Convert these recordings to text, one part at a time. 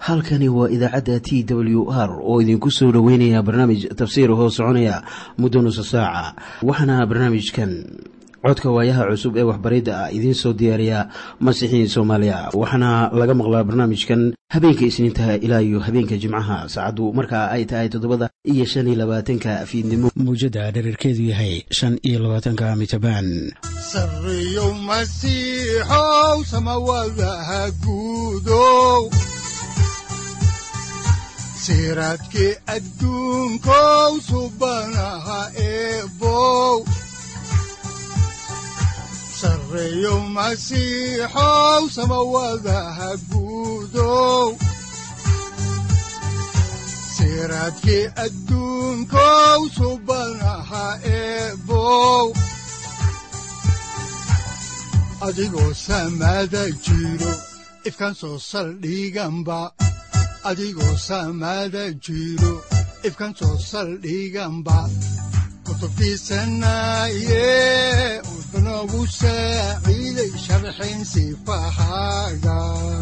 halkani waa idaacadda t w r oo idinku soo dhoweynaya barnaamij tafsiir hoo soconaya muddo nusa saaca waxaana barnaamijkan codka waayaha cusub ee waxbaridda ah idiin soo diyaariya masiixiin soomaaliya waxaana laga maqlaa barnaamijkan habeenka isniintaha ilaa iyo habeenka jimcaha saacaddu markaa ay tahay toddobada iyo shan iyo labaatanka fiidnimo muujadda dhererkeedu yahay shan iyo labaatanka mitrbaan sareyow masiixow samawadaha guudow siraadkii adduunkow subanaha eebow sareyow masiixow samawadaha guudow siraadkii adduunkow subanaha eebow adigoo samaada jiro ifkan soo saldhiganba adigoo samaada jiro ifkan soo saldhiganba kutubtiisanaye udanogu saaciiday sharxin sifahaaga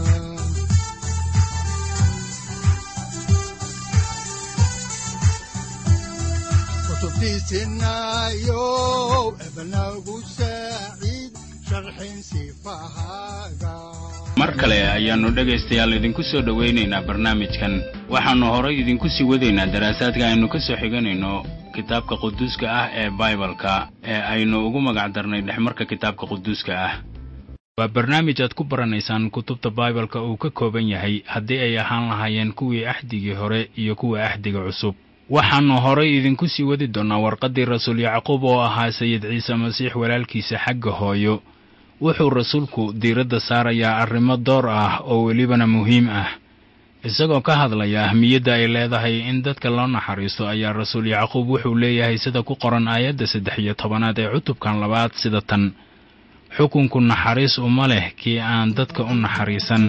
kutubtiisinayo ebanagu saaciid sharxin sifahaaga mar kale ayaannu dhegaystayaal idinku soo dhowaynaynaa barnaamijkan waxaannu horay idinku sii wadaynaa daraasaadka aynu ka soo xiganayno kitaabka quduuska ah ee baibalka ee aynu ugu magac darnay dhexmarka kitaabka quduuska ah waa barnaamij aad ku baranaysaan kutubta baibalka uu ka kooban yahay haddii ay ahaan lahaayeen kuwii axdigii hore iyo kuwa axdiga cusub waxaannu horay idinku sii wadi doonnaa warqaddii rasuul yacquub oo ahaa sayid ciise masiix walaalkiisa xagga hooyo wuxuu rasuulku diiradda saarayaa arrimo door ah oo welibana muhiim ah isagoo ka hadlaya ahmiyadda ay leedahay in dadka loo naxariisto ayaa rasuul yacquub wuxuu leeyahay sida ku qoran aayadda saddex iyo tobanaad ee cutubkan labaad sida tan xukunku naxariis uma leh kii aan dadka u naxariisan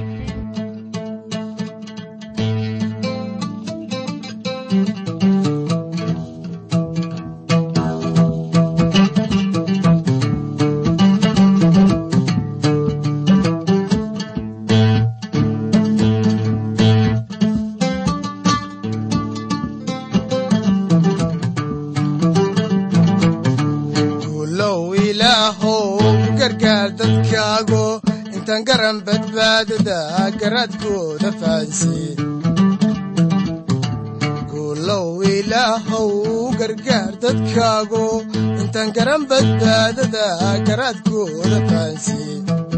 guulow ilaahow gargaar dadkaago intaan garan badbaadada garaadkooda fahansiye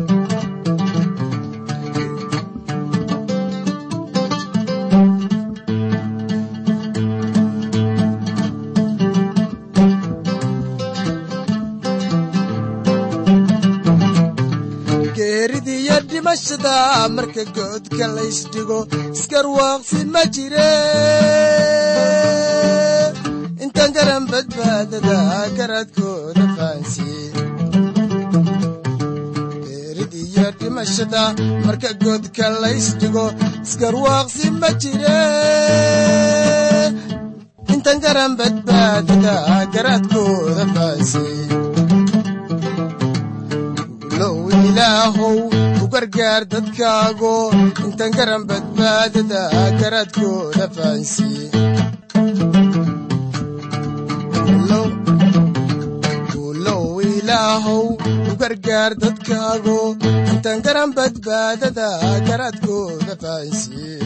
geeridiyo dhimashada marka goodka laysdhigo isgarwaaqsi ma jire intaan garan badbaadada garaadkooda fahansiye geeridiyo dhimashada marka goodka laysdhigo isgarwaaqsi ma jire intaan garan badbaadada garaadkooda fahansiye ilaahow u gargaar dadkaago intaan garan badbaadada garaadkooda fahansiye guulow ilaahow u gargaar dadkaago intaan garan badbaadada garaadkooda fahansiye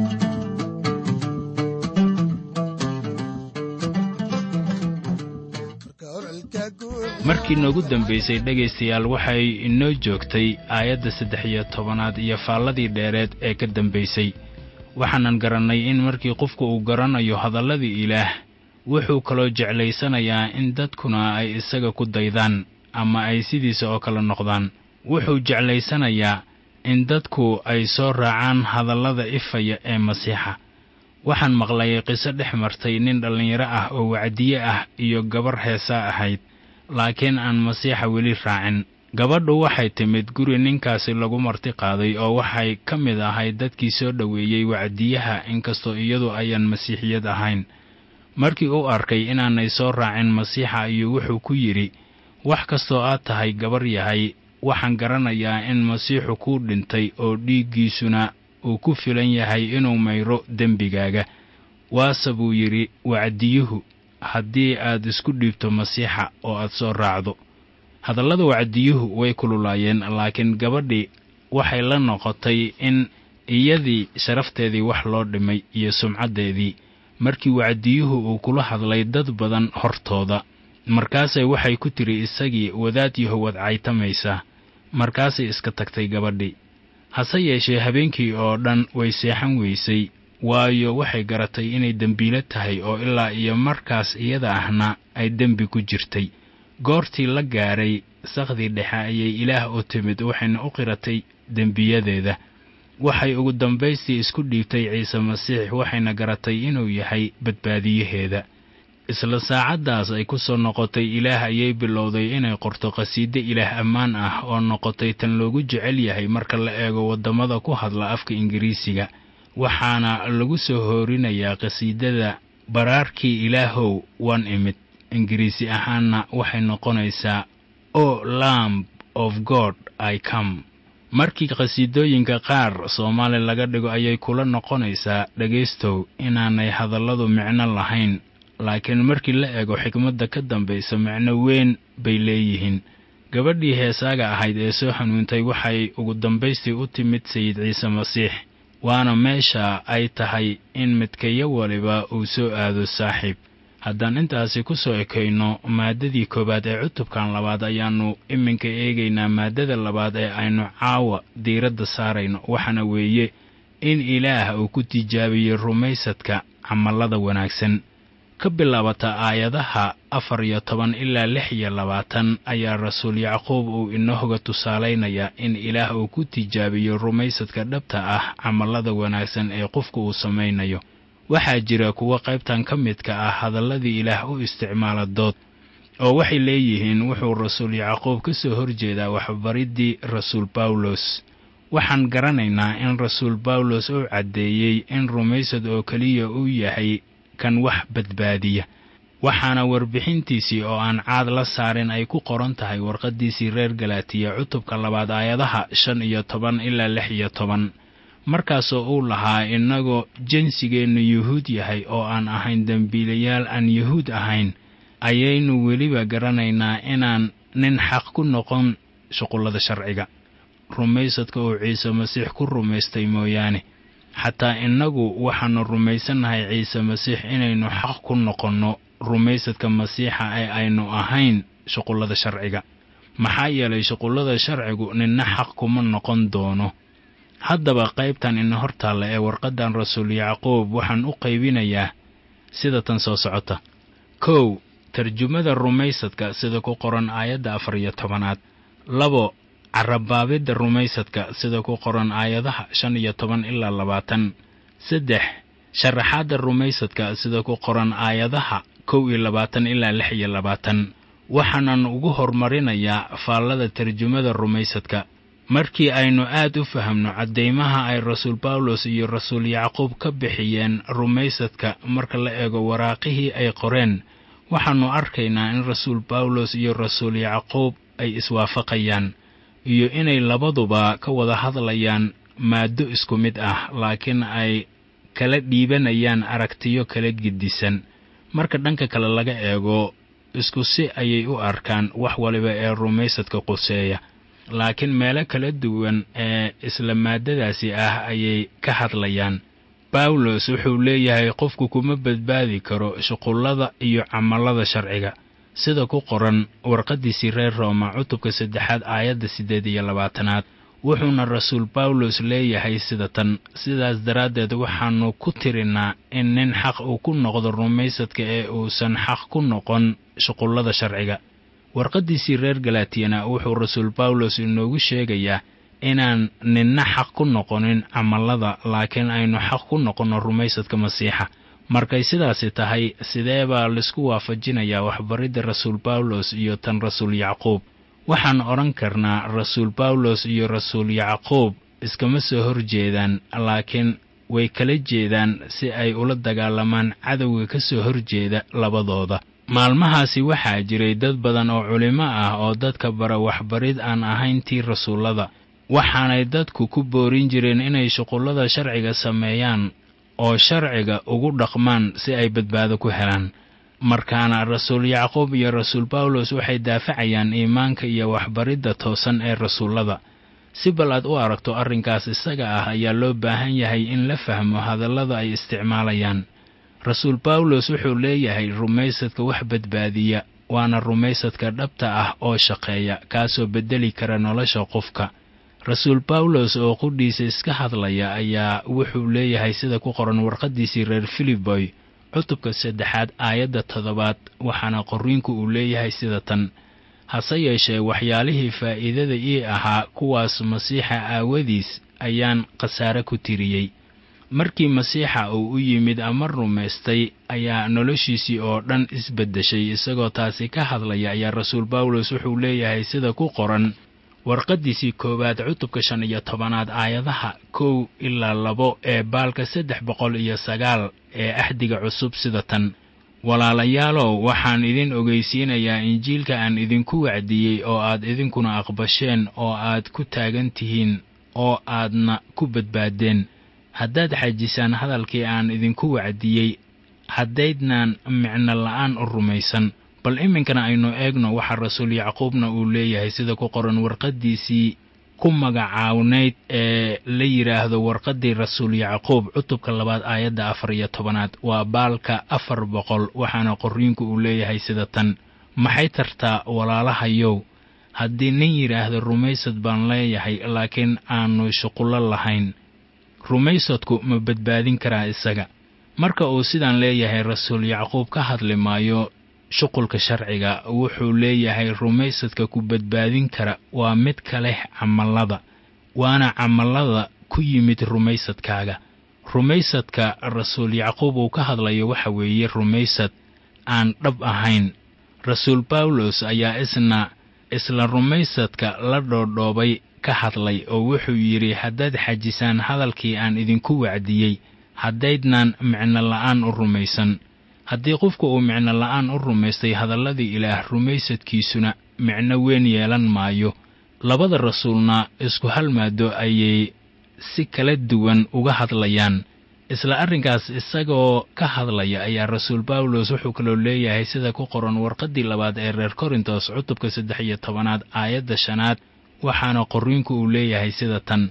markii noogu dambaysay dhegaystayaal waxay inoo joogtay aayadda saddex iyo tobanaad iyo faalladii dheereed ee ka dambaysay waxaanan garannay in markii qofku uu garanayo hadalladii ilaah wuxuu kaloo jeclaysanayaa in dadkuna ay isaga ku daydaan ama ay sidiisa oo kale noqdaan wuxuu jeclaysanayaa in dadku ay soo raacaan hadallada ifaya ee masiixa waxaan maqlay qiso dhex martay nin dhallinyaro ah oo wacdiye ah iyo gabar heesaa ahayd laakiin aan masiixa weli raacin gabadhu waxay timid guri ninkaasi lagu marti qaaday oo waxay ka mid ahayd dadkii soo dhoweeyey wacdiyaha inkastoo iyadu ayaan masiixiyad ahayn markii uu arkay inaanay soo raacin masiixa ayuu wuxuu ku yidhi wax kastoo aad tahay gabar yahay waxaan garanayaa in masiixu kuu dhintay oo dhiiggiisuna uu ku filan yahay inuu mayro dembigaaga waase buu yidhi wacdiyuhu haddii aad isku dhiibto masiixa oo aad soo raacdo hadallada wacdiyuhu way kululaayeen laakiin gabadhii waxay la noqotay in iyadii sharafteedii wax loo dhimay iyo sumcaddeedii markii wacdiyuhu uu kula hadlay dad badan hortooda markaasay waxay ku tidhi isagii wadaad yahow ad caytamaysaa markaasay iska tagtay gabadhii hase yeeshee habeenkii oo dhan way seexan weysay waayo waxay garatay inay dembiilo tahay oo ilaa iyo markaas iyada ahna ay dembi ku jirtay goortii la gaaray sakhdii dhexe ayay ilaah u timid waxayna u qiratay dembiyadeeda waxay ugu dambaystii isku dhiibtay ciise masiix waxayna garatay inuu yahay badbaadiyaheeda isla saacaddaas ay ku soo noqotay ilaah ayay bilowday inay qorto qhasiide ilaah ammaan ah oo noqotay tan loogu jecel yahay marka la eego waddamada ku hadla afka ingiriisiga waxaana lagu soo hoorinayaa qhasiidada baraarkii ilaahow waan imid ingiriisi ahaanna waxay noqonaysaa o lamb of god i come markii qhasiidooyinka qaar soomaali laga dhigo ayay kula noqonaysaa dhegaystow inaanay hadalladu micno lahayn laakiin markii la eego xikmadda ka dambaysa micno weyn bay leeyihiin gabadhii heesaaga ahayd ee soo hanuuntay waxay ugu dambaystii u timid sayid ciise masiix waana meesha ay tahay in midkayo waliba uu soo aado saaxiib haddaan intaasi ku soo ekayno maaddadii koowaad ee cutubkan labaad ayaannu iminka eegaynaa maaddada labaad ee aynu caawa diiradda saarayno waxaana weeye in ilaah uu ku tijaabiyo rumaysadka camallada wanaagsan ka bilaabata aayadaha afar iyo toban ilaa lix iyo labaatan ayaa rasuul yacquub uu inooga tusaalaynayaa in ilaah uu ku tijaabiyo rumaysadka dhabta ah camallada wanaagsan ee qofku uu samaynayo waxaa jira kuwo qaybtan ka midka ah hadalladii ilaah u isticmaala dood oo waxay leeyihiin wuxuu rasuul yacquub ka soo horjeedaa waxbariddii rasuul bawlos waxaan garanaynaa in rasuul bawlos uu caddeeyey in rumaysad oo keliya uu yahay kan wax badbaadiya waxaana warbixintiisii oo aan caad la saarin ay ku qoran tahay warqaddiisii reer galaatiya cutubka labaad aayadaha shan iyo toban ilaa lix iyo toban markaasoo uu lahaa innagoo jinsigeennu yuhuud yahay oo aan ahayn dembiilayaal aan yuhuud ahayn ayaynu weliba garanaynaa inaan nin xaq ku noqon shuqullada sharciga rumaysadka uu ciise masiix ku rumaystay mooyaane xataa innagu waxaannu rumaysannahay ciise masiix inaynu xaq ku noqonno rumaysadka masiixa ee aynu ahayn shuqullada sharciga maxaa yeelay shuqullada sharcigu ninna xaq kuma noqon doono haddaba qaybtan ina hor taalla ee warqaddan rasuul yacquub waxaan u qaybinayaa sida tan soo socota kow tarjumada rumaysadka sida ku qoran aayadda afar iyo tobanaad labo carabaabidda rumaysadka sida ku qoran aayadaha shan iyo toban ilaa labaatan saddex sharaxaadda rumaysadka sida ku qoran aayadaha kow iyo labaatan ilaa lix iyo labaatan waxaanan ugu horumarinayaa faallada tarjumada rumaysadka markii aynu aad u fahamno caddaymaha ay rasuul bawlos iyo rasuul yacquub ka bixiyeen rumaysadka marka la eego waraaqihii ay qoreen waxaannu arkaynaa in rasuul bawlos iyo rasuul yacquub ay iswaafaqayaan iyo inay labaduba ka wada hadlayaan maaddo isku mid ah laakiin ay kala dhiibanayaan aragtiyo kala gedisan marka dhanka kale laga eego isku si ayay u arkaan wax waliba ee rumaysadka quseeya laakiin meelo kala duwan ee isla maaddadaasi ah ayay ka hadlayaan bawlos wuxuu leeyahay qofku kuma badbaadi karo shuqullada iyo camallada sharciga sida ku qoran warqaddiisii reer rooma cutubka saddexaad aayadda siddeed iyo labaatanaad wuxuuna rasuul bawlos leeyahay sida tan sidaas daraaddeed waxaannu ku tirinnaa in nin xaq uu ku noqdo rumaysadka ee uusan xaq ku noqon shuqullada sharciga warqaddiisii reer galatiyana wuxuu rasuul bawlos inoogu sheegayaa inaan ninna xaq ku noqonin camallada laakiin aynu xaq ku noqonno rumaysadka masiixa markay sidaasi tahay sidee baa laisku waafajinayaa waxbaridda rasuul bawlos iyo tan rasuul yacquub waxaan odhan karnaa rasuul bawlos iyo rasuul yacquub iskama soo horjeedaan laakiin way kala jeedaan si ay ula dagaalamaan cadowga ka soo horjeeda labadooda maalmahaasi waxaa jiray dad badan oo culimo ah oo dadka bara waxbarid aan ahayn tii rasuullada waxaanay dadku ku boorin jireen inay shuqullada sharciga sameeyaan oo sharciga ugu dhaqmaan si ay badbaado ku helaan markaana rasuul yacquub iyo rasuul bawlos waxay daafacayaan iimaanka iyo waxbaridda toosan ee rasuullada si bal aad u aragto arrinkaas isaga ah ayaa loo baahan yahay in la fahmo hadallada ay isticmaalayaan rasuul bawlos wuxuu leeyahay rumaysadka wax badbaadiya waana rumaysadka dhabta ah oo shaqeeya kaasoo beddeli kara nolosha qofka rasuul bawlos oo qudhiisa iska hadlaya ayaa wuxuu leeyahay sida ku qoran warqaddiisii reer filiboy cutubka saddexaad aayadda toddobaad waxaana qorriinku uu leeyahay sida tan hase yeeshee waxyaalihii faa'iidada ii ahaa kuwaas masiixa aawadiis ayaan khasaare ku tiriyey markii masiixa uu u yimid ama rumaystay ayaa noloshiisii oo dhan isbeddeshay isagoo taasi ka hadlaya ayaa rasuul bawlos wuxuu leeyahay sida ku qoran warqaddiisii koowaad cutubka shan iyo tobanaad aayadaha kow ilaa labo ee baalka saddex boqol iyo sagaal ee axdiga cusub sida tan walaalayaalow waxaan idin ogeysiinayaa injiilka aan idinku wacdiyey oo aad idinkuna aqbasheen oo aad ku taagan tihiin oo aadna ku badbaaddeen haddaad xajisaan hadalkii aan idinku wacdiyey haddaydnaan micno la'aan u rumaysan bal iminkana aynu eegno waxa rasuul yacquubna uu leeyahay sida ku qoran warqaddiisii ku magacaawnayd ee la yidhaahdo warqaddii rasuul yacquub cutubka labaad aayadda afar iyo tobanaad waa baalka afar boqol waxaana qorriinku uu leeyahay sida tan maxay tartaa walaalahayow haddii nin yidhaahdo rumaysad baan leeyahay laakiin aanu shuqullo lahayn rumaysadku ma badbaadin karaa isaga marka uu sidaan leeyahay rasuul yacquub ka hadli maayo shuqulka sharciga wuxuu leeyahay rumaysadka ku badbaadin kara waa mid ka leh camallada waana camallada ku yimid rumaysadkaaga rumaysadka rasuul yacquub uu ka hadlayo waxa weeye rumaysad aan dhab ahayn rasuul bawlos ayaa isna isla rumaysadka la dhoodhoobay ka hadlay oo wuxuu yidhi haddaad xajisaan hadalkii aan idinku wacdiyey haddaydnaan micno la'aan u rumaysan haddii qofku uu micno la'aan u rumaystay hadalladii ilaah rumaysadkiisuna micno weyn yeelan maayo labada rasuulna isku hal maado ayay si kala duwan uga hadlayaan isla arrinkaas isagoo ka hadlaya ayaa rasuul bawlos wuxuu kaloo leeyahay sida ku qoran warqaddii labaad ee reer korintos cutubka saddex iyo tobanaad aayadda shanaad waxaana qorriinku uu leeyahay sida tan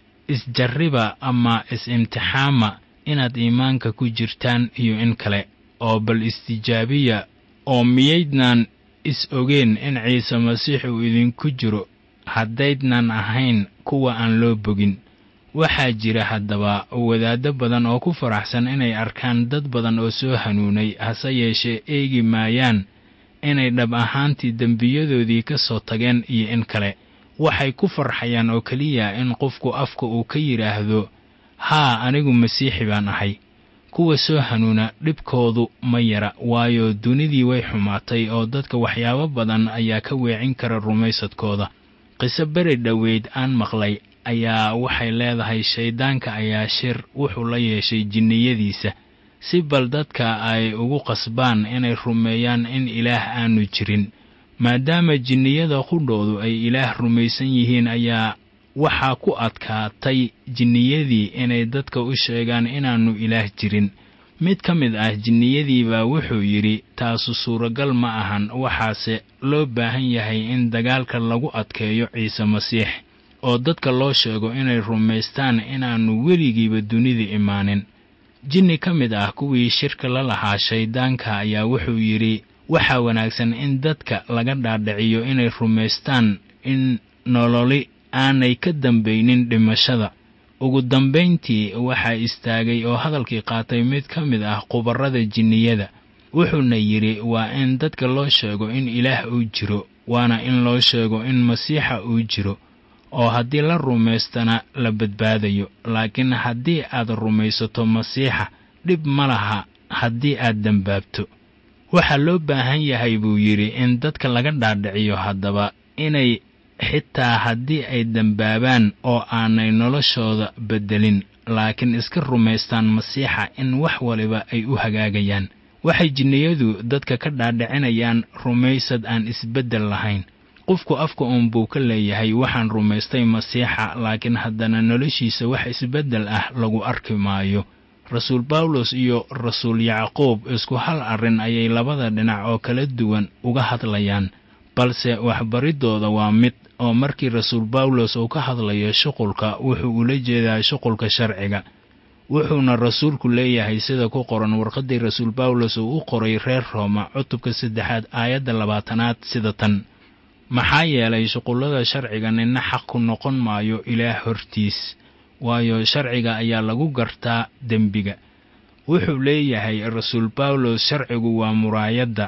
isjarriba ama is-imtixaama inaad iimaanka ku jirtaan iyo in kale oo bal istijaabiya oo miyaydnaan is ogeen in ciise masiix uu idinku jiro haddaydnan ahayn kuwa aan loo bogin waxaa jira haddaba wadaaddo badan oo ku faraxsan inay arkaan dad badan oo soo hanuunay hase yeeshee eegi maayaan inay dhab ahaantii dembiyadoodii ka soo tageen iyo in kale waxay ku farxayaan oo keliya in qofku afka uu ka yidhaahdo haa anigu masiixi baan ahay kuwa soo hanuuna dhibkoodu ma yara waayo dunidii way xumaatay oo dadka waxyaabo badan ayaa ka weecin kara rumaysadkooda qiso beri dhoweyd aan maqlay ayaa waxay leedahay shayddaanka ayaa shir wuxuu la yeeshay jinniyadiisa si bal dadka ay ugu qasbaan inay rumeeyaan in ilaah aanu jirin maadaama jinniyada qudhoodu ay ilaah rumaysan yihiin ayaa waxaa ku adkaatay jinniyadii inay dadka u sheegaan inaannu ilaah jirin mid ka mid ah jinniyadiibaa wuxuu yidhi taasu suuragal ma ahan waxaase loo baahan yahay in dagaalka lagu adkeeyo ciise masiix oo dadka loo sheego inay rumaystaan inaannu weligiiba dunida imaanin jinni ka mid ah kuwii shirka la lahaa shayddaanka ayaa wuxuu yidhi waxaa wanaagsan in dadka laga dhaadhiciyo inay rumaystaan in nololi aanay ka dambaynin dhimashada ugu dambayntii waxaa istaagay oo hadalkii qaatay mid ka mid ah khubarrada jinniyada wuxuuna yidhi waa in dadka loo sheego in ilaah uu jiro waana in loo sheego in masiixa uu jiro oo haddii la rumaystana la badbaadayo laakiin haddii aad rumaysato masiixa dhib ma laha haddii aad dembaabto waxaa loo baahan yahay buu yidhi in dadka laga dhaadhiciyo haddaba inay xitaa haddii ay dembaabaan oo aanay noloshooda beddelin laakiin iska rumaystaan masiixa in wax waliba ay u hagaagayaan waxay jinniyadu dadka ka dhaadhicinayaan rumaysad aan isbeddel lahayn qofku afka uun buu ka leeyahay waxaan rumaystay masiixa laakiin haddana noloshiisa wax isbeddel ah lagu arki maayo rasuul bawlos iyo rasuul yacquub isku hal arrin ayay labada dhinac oo kala duwan uga hadlayaan balse waxbariddooda waa mid oo markii rasuul bawlos uu ka hadlayo shuqulka wuxuu ula jeedaa shuqulka sharciga wuxuuna rasuulku leeyahay sida ku qoran warqaddii rasuul bawlos uu u qoray reer rooma cutubka saddexaad aayadda labaatanaad sida tan maxaa yeelay shuqullada sharciga ninna xaq ku noqon maayo ilaah hortiis waayo sharciga ayaa lagu gartaa dembiga wuxuu leeyahay rasuul bawlos sharcigu waa muraayadda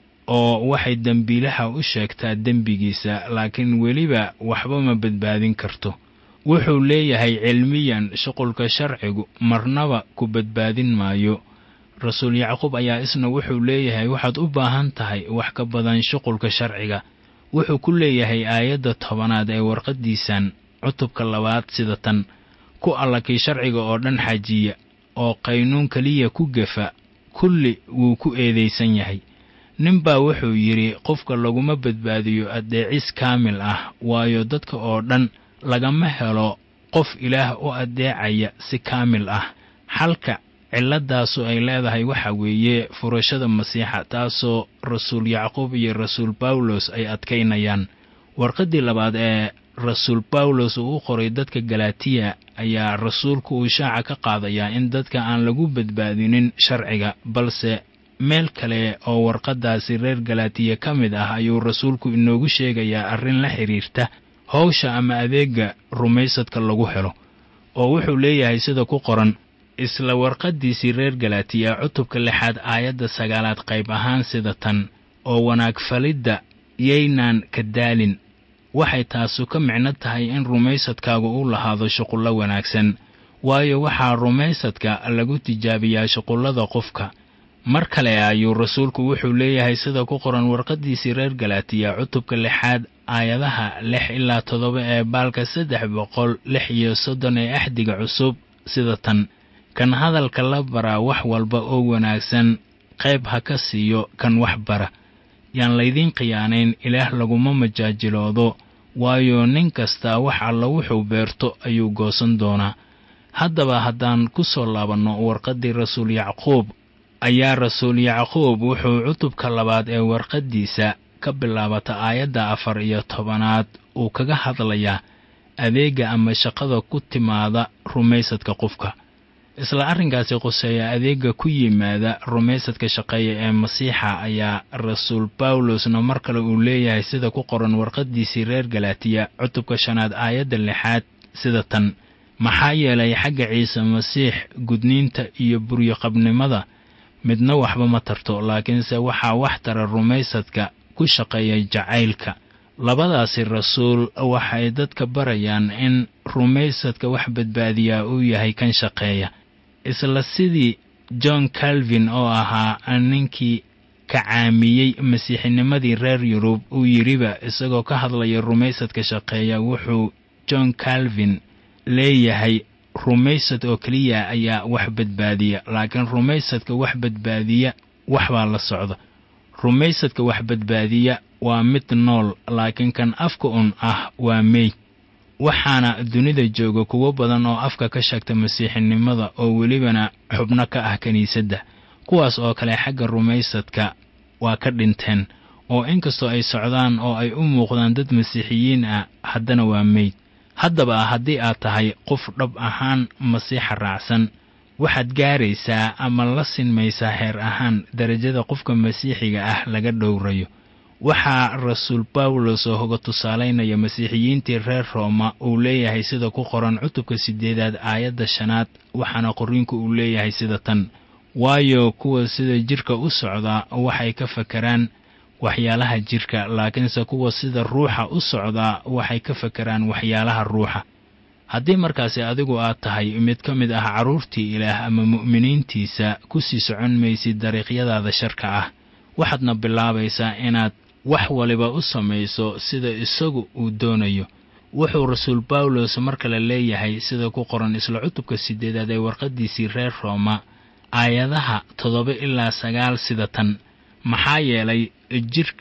oo waxay dembiilaha u sheegtaa dembigiisa laakiin weliba waxba ma badbaadin karto wuxuu leeyahay cilmiyan shuqulka sharcigu marnaba ku badbaadin maayo rasuul yacquub ayaa isna wuxuu leeyahay waxaad u baahan tahay wax ka badan shuqulka sharciga wuxuu ku leeyahay aayadda tobanaad ee warqaddiisan cutubka labaad sida tan ku allakii sharciga oo dhan xajiya oo qaynuun keliya ku gefa kulli wuu ku eedaysan yahay ninbaa wuxuu yidhi qofka laguma badbaadiyo addeecis kaamil ah waayo dadka oo dhan lagama helo qof ilaah u addeecaya si kaamil ah xalka cilladaasu ay leedahay waxa weeye furashada masiixa taasoo rasuul yacquub iyo rasuul bawlos ay adkaynayaan warqaddii labaad ee rasuul bawlos uu u qoray dadka galatiya ayaa rasuulku uu shaaca ka qaadayaa in dadka aan lagu badbaadinin sharciga balse meel kale oo warqaddaasi reer galatiya ka mid ah ayuu rasuulku inoogu sheegayaa arrin la xidhiirta howsha ama adeega rumaysadka lagu helo oo wuxuu leeyahay sida ku qoran isla warqaddiisii reer galatiya cutubka lixaad aayadda sagaalaad qayb ahaan sida tan oo wanaag falidda yaynaan ka daalin waxay taasu ka micno tahay in rumaysadkaagu u lahaado shuqullo wanaagsan waayo waxaa rumaysadka lagu tijaabiyaa shuqullada qofka mar kale ayuu rasuulku wuxuu leeyahay sida ku qoran warqaddiisii reer galatiya cutubka lixaad aayadaha lix ilaa toddoba ee baalka saddex boqol lix iyo soddon ee axdiga cusub sida tan kan hadalka la baraa wax walba oo wanaagsan qayb ha ka siiyo kan wax bara yaan laydiin khiyaanayn ilaah laguma majaajiloodo waayo nin kastaa wax alla wuxuu beerto ayuu goosan doonaa haddaba haddaan ku soo laabanno warqaddii rasuul yacquub ayaa rasuul yacquub wuxuu cutubka labaad ee warqaddiisa ka bilaabata aayadda afar iyo tobanaad uu kaga hadlayaa adeega ama shaqada ku timaada rumaysadka qofka isla arrinkaasi quseeya adeega ku yimaada rumaysadka shaqeeya ee masiixa ayaa rasuul bawlosna mar kale uu leeyahay sida ku qoran warqaddiisii reer galatiya cutubka shanaad aayadda lixaad sida tan maxaa yeelay xagga ciise masiix gudniinta iyo buryoqabnimada midna waxba ma tarto laakiinse waxaa wax tara rumaysadka ku shaqeeya jacaylka labadaasi rasuul waxay dadka barayaan in rumaysadka wax badbaadiyaa uu yahay kan shaqeeya isla sidii john calvin oo ahaa ninkii kacaamiyey masiixinimadii reer yurub uu yidhiba isagoo ka hadlaya rumaysadka shaqeeya wuxuu john calvin leeyahay rumaysad oo keliya ayaa wax badbaadiya laakiin rumaysadka wax badbaadiya waxbaa la socda rumaysadka wax badbaadiya waa mid nool laakiin kan afka un ah waa meyd waxaana dunida jooga kuwo badan oo afka ka sheegta masiixinimada oo welibana xubno ka ah kiniisadda kuwaas oo kale xagga rumaysadka waa ka dhinteen oo inkastoo ay socdaan oo ay u muuqdaan dad masiixiyiin ah haddana waa meyd haddaba haddii aad tahay qof dhab ahaan masiixa raacsan waxaad gaaraysaa ama la sinmaysaa heer ahaan darajada qofka masiixiga ah laga dhowrayo waxaa rasuul bawlos oo hoga tusaalaynaya masiixiyiintii reer rooma uu leeyahay sida ku qoran cutubka siddeedaad aayadda shanaad waxaana qorriinku uu leeyahay sida tan waayo kuwa sida jidhka u socdaa waxay ka fakaraan waxyaalaha jidhka laakiinse kuwa sida ruuxa u socdaa waxay ka fakaraan waxyaalaha ruuxa haddii markaasi adigu aad tahay mid ka mid ah carruurtii ilaah ama mu'miniintiisa ku sii socon maysid dariiqyadaada sharka ah waxaadna bilaabaysaa inaad wax waliba u samayso sida isagu uu doonayo wuxuu rasuul bawlos mar kale leeyahay sida ku qoran isla cutubka siddeedaad ee warqaddiisii reer rooma aayadaha toddoba ilaa sagaal sida tan maxaa yeelay jidhka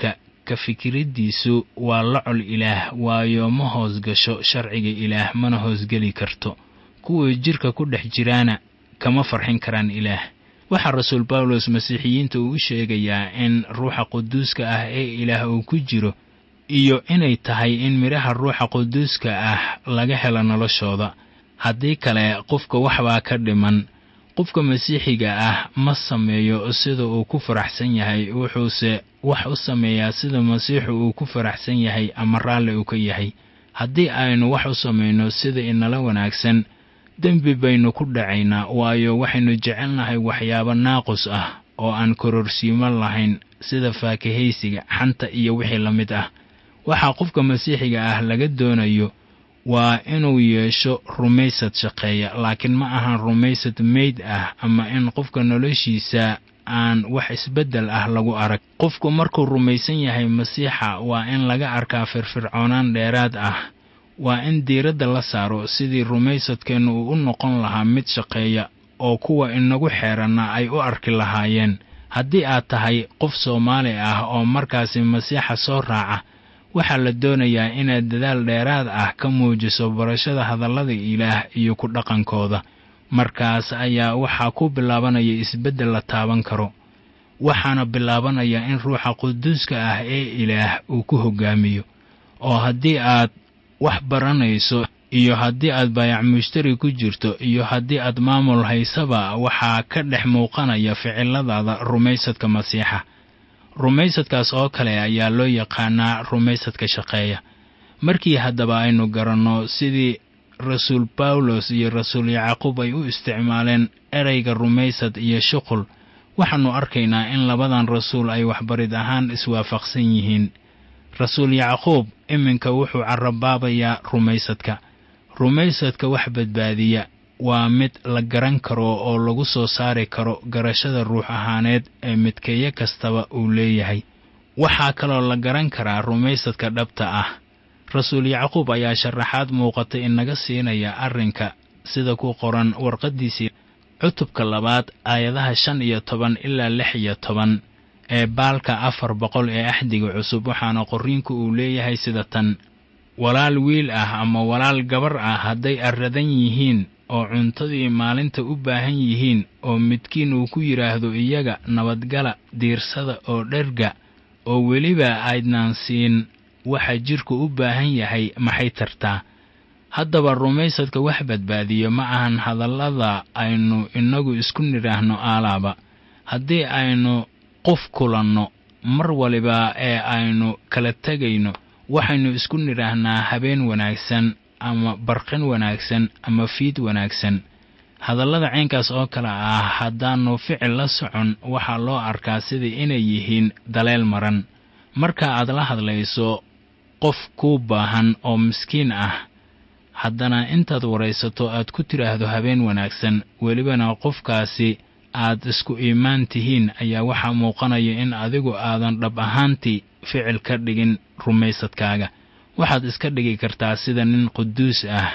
ka fikiraddiisu waa lacol ilaah waayo ma hoos gasho sharciga ilaah mana hoosgeli karto kuwa jidhka ku dhex jiraana kama farxin karaan ilaah waxaa rasuul bawlos masiixiyiinta uu u sheegayaa in ruuxa quduuska ah ee ilaah uu ku jiro iyo inay tahay in midhaha ruuxa quduuska ah laga helo noloshooda haddii kale qofka waxbaa ka dhiman qofka masiixiga ah ma sameeyo sida uu ku faraxsan yahay wuxuuse wax u sameeyaa sida masiixu uu ku faraxsan yahay ama raalli uu ka yahay haddii aynu wax u samayno sida inala wanaagsan dembi baynu ku dhacaynaa waayo waxaynu jecelnahay waxyaabo naaqus ah oo aan kororsiimo lahayn sida faakahaysiga xanta iyo wixii la mid ah waxaa qofka masiixiga ah laga doonayo waa inuu yeesho rumaysad shaqeeya laakiin ma ahan rumaysad meyd ah ama in qofka noloshiisa aan wax isbeddel ah lagu arag qofku markuu rumaysan yahay masiixa waa in laga arkaa firfircoonaan dheeraad ah waa in diiradda la saaro sidii rumaysadkeennu uu u noqon lahaa mid shaqeeya oo kuwa inagu xeeranna ay u arki lahaayeen haddii aad tahay qof soomaali ah oo markaasi masiixa soo raaca waxaa la doonayaa inaad dadaal dheeraad ah ka muujiso barashada hadallada ilaah iyo ku dhaqankooda markaas ayaa waxaa ku bilaabanaya isbeddel la taaban karo waxaana bilaabanaya in ruuxa quduuska ah ee ilaah uu ku hoggaamiyo oo haddii aad wax baranayso iyo haddii aad baayac mushtari ku jirto iyo haddii aad maamul haysaba waxaa ka dhex muuqanaya ficiladaada rumaysadka masiixa rumaysadkaas oo kale ayaa loo yaqaanaa rumaysadka shaqeeya markii haddaba aynu garanno sidii rasuul bawlos iyo rasuul yacquub ay u isticmaaleen ereyga rumaysad iyo shuqul waxaannu arkaynaa in labadan rasuul ay waxbarid ahaan iswaafaqsan yihiin rasuul yacquub iminka wuxuu carabaabayaa rumaysadka rumaysadka wax badbaadiya waa mid la garan karo oo lagu soo saari karo garashada ruux ahaaneed ee midkeeyo kastaba uu leeyahay waxaa kaloo la garan karaa rumaysadka dhabta ah rasuul yacquub ayaa sharaxaad muuqata inaga siinaya arrinka sida ku qoran warqaddiisii cutubka labaad aayadaha shan iyo toban ilaa lix iyo toban ee baalka afar boqol ee axdiga cusub waxaana qorriinku uu leeyahay sida tan walaal wiil ah ama walaal gabar ah hadday arradan yihiin oo cuntadii maalinta u baahan yihiin oo midkiin uu ku yidhaahdo iyaga nabadgala diirsada oo dherga oo weliba aydnaan siin waxa jidhku u baahan yahay maxay tartaa haddaba rumaysadka wax badbaadiyo ma ahan hadallada aynu innagu isku nidhaahno aalaaba haddii aynu qof kulanno mar waliba ee aynu kala tegayno waxaynu isku nidhaahnaa habeen wanaagsan ama barqin wanaagsan ama fiid wanaagsan hadallada caynkaas oo kale ah haddaannu ficil la socon waxaa loo arkaa sidai inay yihiin daleel maran marka aad la hadlayso qof kuu baahan oo miskiin ah haddana intaad waraysato aad ku tidhaahdo habeen wanaagsan welibana qofkaasi aad isku iimaan tihiin ayaa waxaa muuqanaya in adigu aadan dhab ahaantii ficil ka dhigin rumaysadkaaga waxaad iska dhigi kartaa sida nin quduus ah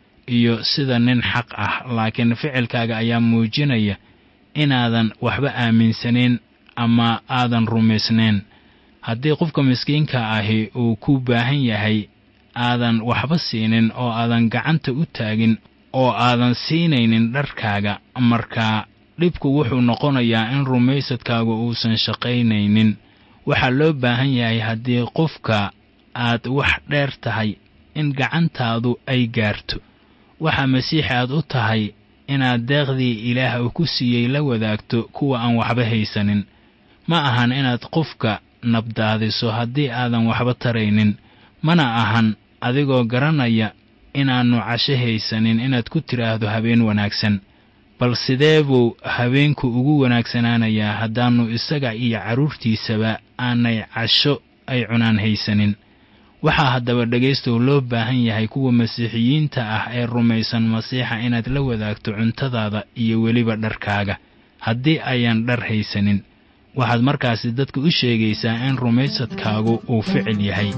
iyo sida nin xaq ah laakiin ficilkaaga ayaa muujinaya inaadan waxba aaminsanayn ama aadan rumaysnayn haddii qofka miskiinka ahi uu ku baahan yahay aadan waxba siinin oo aadan gacanta u taagin oo aadan siinaynin dharkaaga markaa dhibku wuxuu noqonayaa in rumaysadkaagu uusan shaqaynaynin waxaa loo baahan yahay haddii qofka aad wax dheer tahay in gacantaadu ay gaarto waxaa masiixi aad u tahay inaad deeqdii ilaah uu ku siiyey la wadaagto kuwa aan waxba haysanin ma ahan inaad qofka nabdaadiso haddii aadan waxba taraynin mana ahan adigoo garanaya inaannu casho haysanin inaad ku tidhaahdo habeen wanaagsan bal sidee buu habeenku ugu wanaagsanaanayaa haddaannu isaga iyo carruurtiisaba aanay casho ay cunaan haysanin waxaa haddaba dhegaystow loo baahan yahay kuwa masiixiyiinta ah ee rumaysan masiixa inaad la wadaagto cuntadaada iyo weliba dharkaaga haddii ayaan dhar haysanin waxaad markaasi dadka u sheegaysaa in rumaysadkaagu uu ficil yahay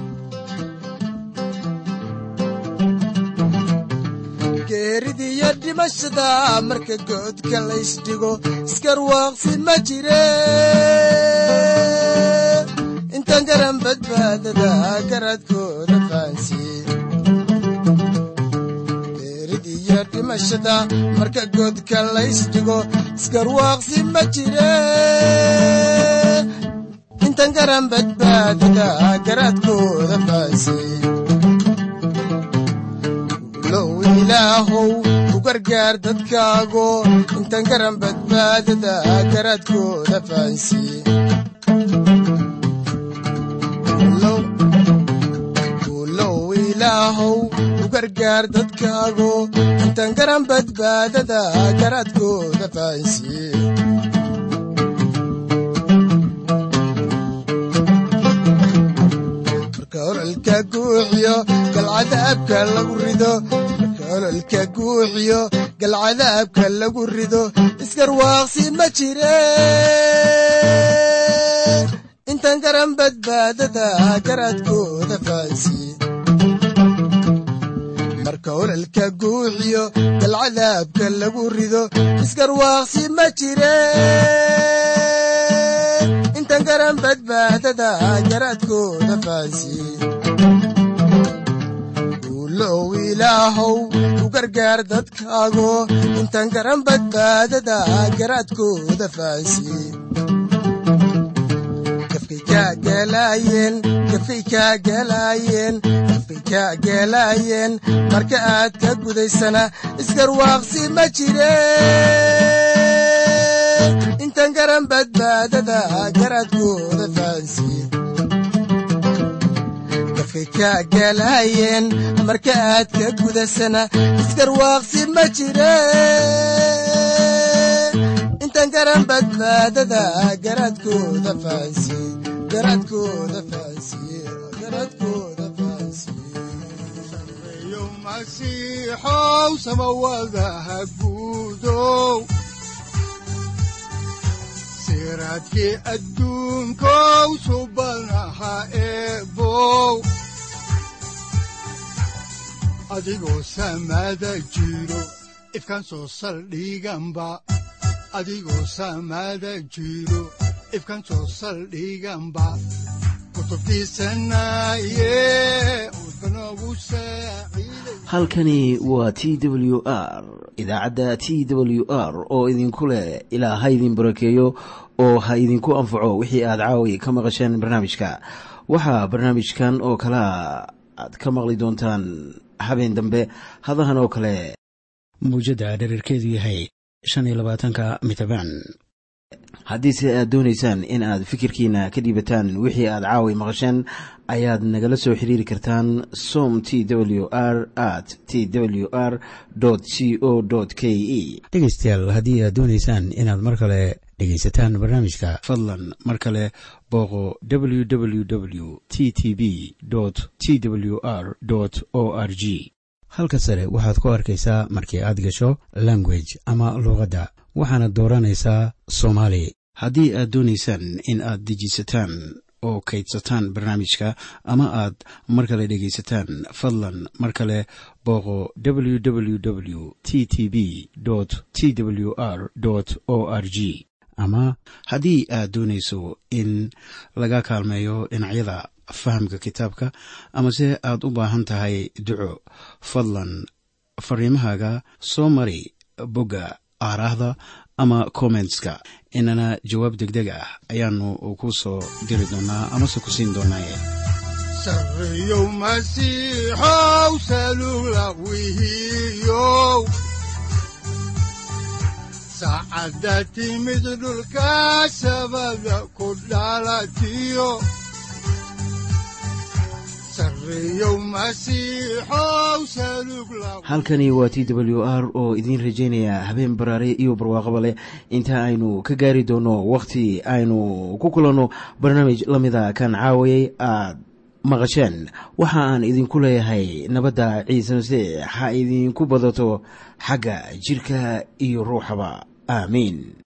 geeridiyo dhimashada marka goodka laysdhigo iskarwaaqsi ma jire inta intaan garan badbaadada garaadkooda fahansiye beerid iyo dhimashada marka godka laysdhigo isgarwaaqsi ma jire intaan garan badbaadada garaadkooda fahansiye low ilaahow u gargaar dadkaago intaan garan badbaadada garaadkooda fahansiye low ilaahow u gargaar dadkaago intaan garan badbaadada garaadkooda fahansiye marka ololka guuxiyo galcadaabka lagu rido marka ololka guuxiyo galcadaabka lagu rido isgarwaaqsi ma jire intaan garan badbaadada garaadkooda fahansiye marka ololka guuxiyo galcadaabka lagu rido isgarwaaqsi ma jire intaan garan badbaadada garaadkooda fahansiye ulow ilaahow u gargaar dadkaago intaan garan badbaadada garaadkooda fahansiye gafkay kaa galaayeen gafkay kaa galaayeen gafkay kaa galaayeen marka aad ka gudaysana isgarwaaqsi ma jire intaan garan badbaadada garaadkooda fahansiye gafkay kaa galaayeen marka aad ka gudasana isgarwaaqsi ma jire intaan garan badbaadada garaadkooda fahansiye garaadkooda fahansiye garaadkooda fahansiye masiixow samawadaha guudow siraadkii adduunkow subanaha eebow adigoo samada jiro ifkan soo saldhiganba adigoo samada jiro ifkan soo saldhiganba halkani waa t w r idaacadda t w r oo idinku leh ilaa ha idin barakeeyo oo ha idinku anfaco wixii aad caawi ka maqasheen barnaamijka waxaa barnaamijkan oo kalaa aad ka maqli doontaan habeen dambe hadahan oo kale muujadda dherarkeedu yahay shan iyo labaatanka mitrbaan haddiise aad doonaysaan in aad fikirkiina ka dhiibataan wixii aad caawi maqasheen ayaad nagala soo xiriiri kartaan som t w r at t w r c o k e dhegeystayaal haddii aad doonaysaan inaad mar kale dhegaysataan barnaamijka fadlan mar kale booqo www t t b t w r o r g halka sare waxaad ku arkaysaa markii aad gasho language ama luuqadda waxaana dooranaysaa soomaali haddii aad doonaysaan in aad dejisataan oo kaydsataan barnaamijka ama aad mar kale dhegaysataan fadlan mar kale booqo www t t b t w r o r g ama haddii aad doonayso in laga kaalmeeyo dhinacyada fahamka kitaabka amase aad u baahan tahay duco fadlan fariimahaaga soo mari bogga aaraahda ama kommentska inana jawaab degdeg ah ayaanu ku soo diri doonaa amase ku siin doonaaye sareyow masiixow salula wihiyow saacadda timid dhulka sabada ku dhalatiyo halkani waa t w r oo idiin rajaynaya habeen baraare iyo barwaaqaba leh inta aynu ka gaari doono wakhti aynu ku kulanno barnaamij la mida kan caawayay aad maqasheen waxa aan idinku leeyahay nabadda ciise masiix ha idinku badato xagga jidhka iyo ruuxaba aamiin